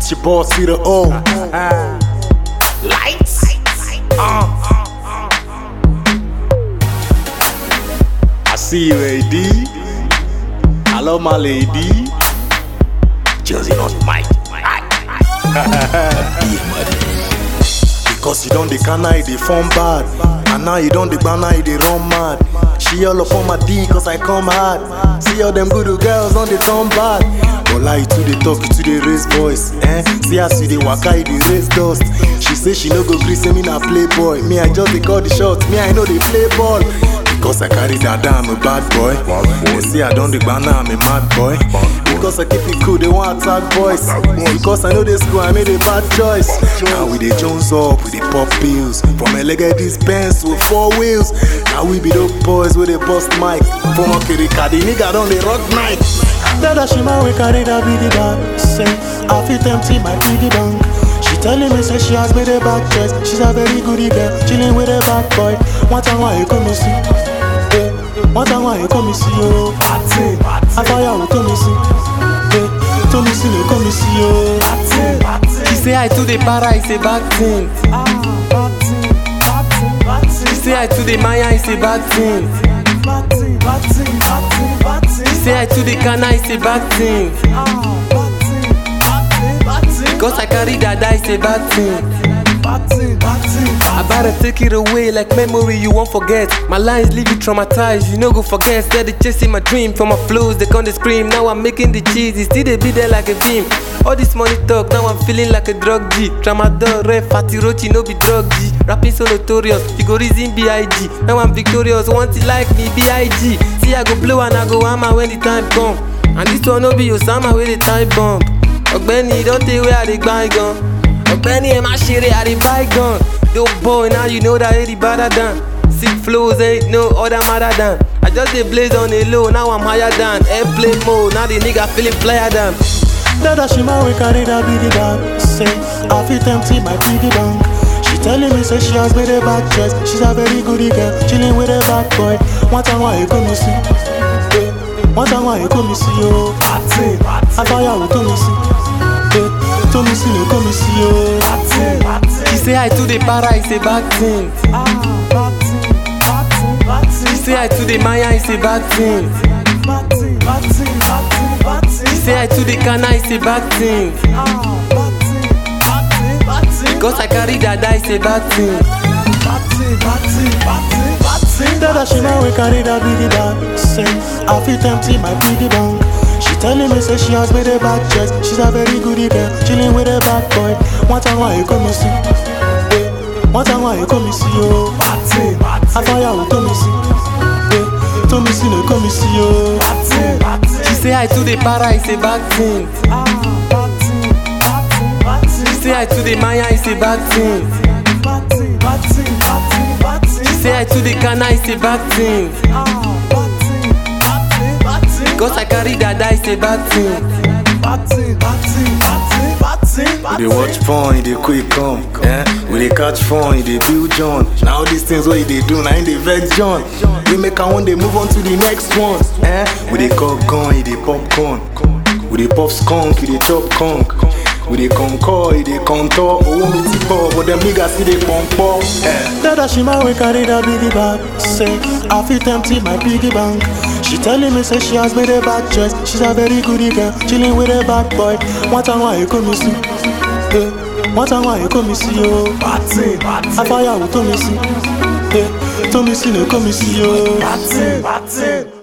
It's your boss, see the O. Lights. Uh. I see you, AD. I love my lady. Josie on mic. Because you don't the canna, they form bad. And now you don't the banana, they run mad. She all up on my D cause I come hard. See all them good girls on the turn bad. But lie to the talk to the race voice. Eh? See how see the waka, the race dust. She say she no go gree, say me na playboy. Me I just they call the shots, me I know they play ball. Because I carry that down, I'm a bad boy. They say I don't the banana, I'm a mad boy. Because I keep it cool, they want attack boys. Because I know this school, I made a bad choice. Now we the Jones up, with the pop pills. From a leg at this Benz with four wheels. Now we be those boys with a bust mic. From a kirika, the nigga on the rock night. Dada she man we carry that biggie bag Say, I feel empty my piggy bank She telling me say she has made a back chest She's a very goody girl, chilling with a bad boy One time why you come and see eh, One time why you come and see oh Party, I fire will come and see eh, To me see, come and see oh She say I to the para, it's a bad thing. She say I to the Maya, it's a bad thing. She say I to the Kana, it's a bad thing. Cause I carry that, it's a bad thing. I better take it away like memory you won't forget. My lines leave you traumatized, you no go forget. Steady chasing my dream for my flows, they come to scream. Now I'm making the cheese, it still they be there like a beam. All this money talk, now I'm feeling like a drug G. Tramadol, ref, fatty rochi, no be drug G. Rapping so notorious, you go reason B.I.G. Now I'm victorious, want it like me, B.I.G. See, I go blow and I go hammer when the time come. And this one no be Osama with the time bomb. Ọ̀gbẹ́ni don tey wey I dey grind gan. Ọ̀gbẹ́ni ẹ má ṣeré I dey buy gun. Dope boy now you know that it is better than. Sick flows ain't no other matter than. I just dey blaze on a low now I'm higher than. Airplane mode now the nigga feeling flyer than. Dada she man we carry that biggie bag Say, I feel empty my piggy bank She telling me say she has made a back chest She's a very goody girl, chilling with a bad boy One time why you come and see eh, One time why you come and see oh Party, I fire will come and see eh, To me see, no come and see oh She say I to the para it's a bad thing. She say I to the Maya it's a bad thing. She say I to the Kana it's a bad thing. Cause I carry that it's a bad thing. Dada she man we carry that biggie bag Say, I feel empty my piggy bank She telling me say she has made a back chest She's a very goody girl, chilling with a bad boy One time why you come and see eh, One time why you come and see oh I fire will come and see eh, To me see no come and see oh She say I to the para it's a bad thing. She say I to the Maya it's a bad thing. She say I to the Kana it's a bad thing. Cause I carry that it's a bad thing. We dey watch porn, they quick come. Eh? We dey catch phone, they build John. Now all these things what they do, now in the vex John. We make our one, they move on to the next one. Eh? We dey cock gun, they popcorn. We dey pop skunk, we dey chop conk. We dey concord, we dey contour. Oh, me tipo, but them niggas see they pump up. Eh? Dada she man we carry that biggie bag Say, I feel empty my piggy bank She telling me say she has made a back chest She's a very goody girl, chilling with a bad boy One time why you come and see eh, One time why you come and see oh I fire will come and see eh, To me see no come and see oh